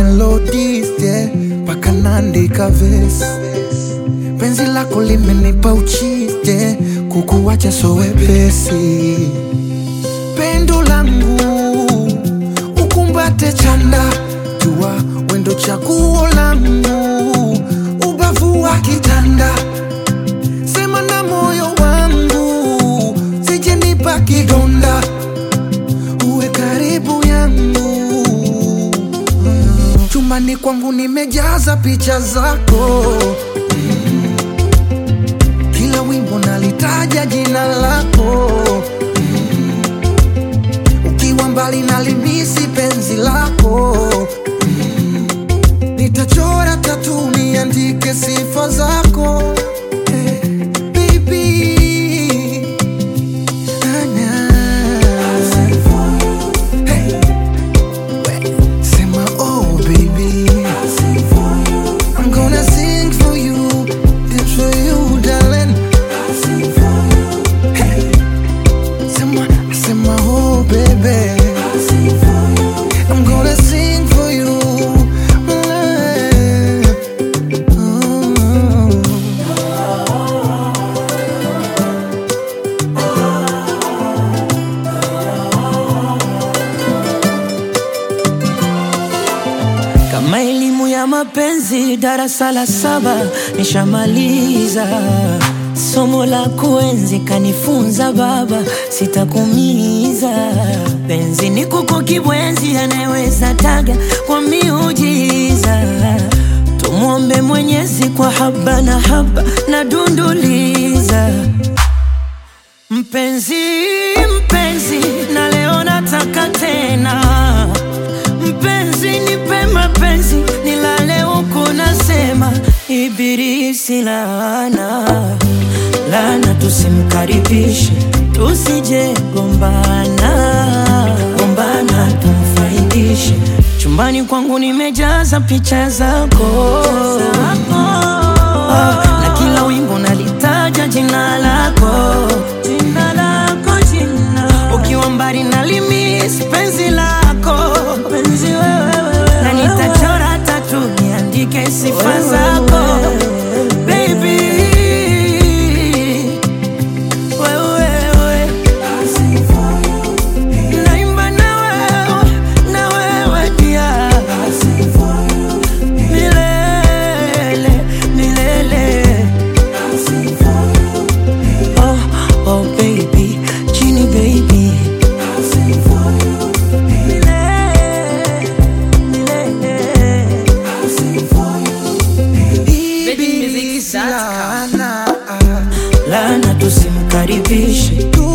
melodies yeah, mpaka naandika verse. Penzi lako limenipa uchije, kukuwacha so wepesi. Pendo langu ukumbate chanda, jua wendo chaguo langu, ubavu wa kitanda sema na moyo wangu, sijenipa kidonda, uwe karibu yangu. Mm. Chumbani kwangu nimejaza picha zako, Mm. kila wimbo nalitaja jina lako, Mm. ukiwa mbali nalimisi penzi lako, Mm. nitachora tatu niandike sifa zako Eh, baby. Ah, nah. Hey. We- Sema, oh, baby. I'm gonna sing for you, dance for you, darling. Hey. Sema, sema, oh, baby. I'm gonna sing for you. Mm. Kama elimu ya mapenzi darasa la saba nishamaliza, somo la kuenzi kanifunza baba, sitakumiza. Penzi ni kuku kibwenzi, anayeweza taga kwa miujiza. Tumwombe Mwenyezi kwa haba na haba na dunduliza Mpenzi, mpenzi, na leo nataka tena Mpenzi, nipe mapenzi, nilale huku nasema Ibilisi laana, laana tusimkaribishe, tusije gombana, gombana tumfaidishe. Chumbani kwangu nimejaza picha zako Ah, na kila wimbo nalitaja jina lako, jina lako, jina ukiwa mbali nalimis penzi lako, penzi wewe, na nitachora tatu niandike sifa zako baby, wewe naimba na wewe, na wewe pia milele, milele. Oh, oh baby, Genie baby. Ibilisi laana, Lana tusimkaribishe,